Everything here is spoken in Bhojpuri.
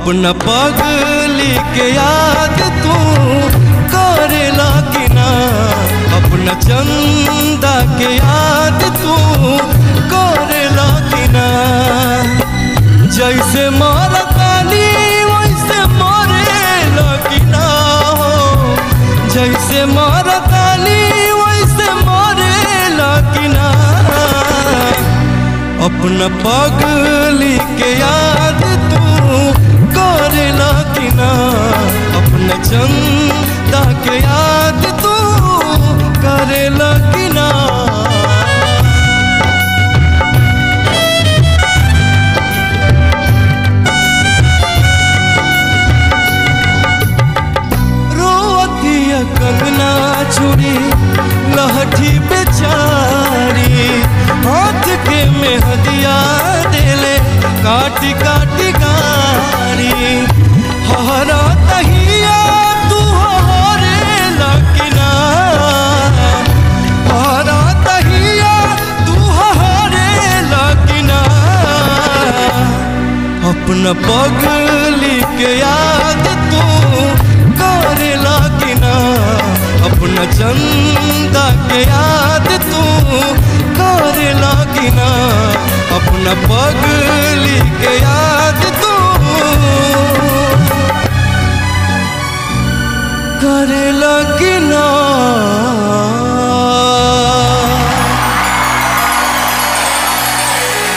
अपना पगली के याद तू करेला कि ना अपना चंदा के याद तू करेला कि ना जैसे मरतानी वैसे मरेला कि ना हो जैसे मरतानी वैसे मरेला कि ना अपना पगली के याद तू करेला कि ना अपना चंदा के याद तू करेला कि ना रोतिया कंगना चूड़ी लहठी बेचारी हाथ के मेहदिया देले काटी काटी गारी हरा तहिया तू हरे लकिना हरा तहिया तू हरे लकिना अपना पगली के याद तू करेला कि ना अपना चंदा के याद तू करेला कि ना अपना पगली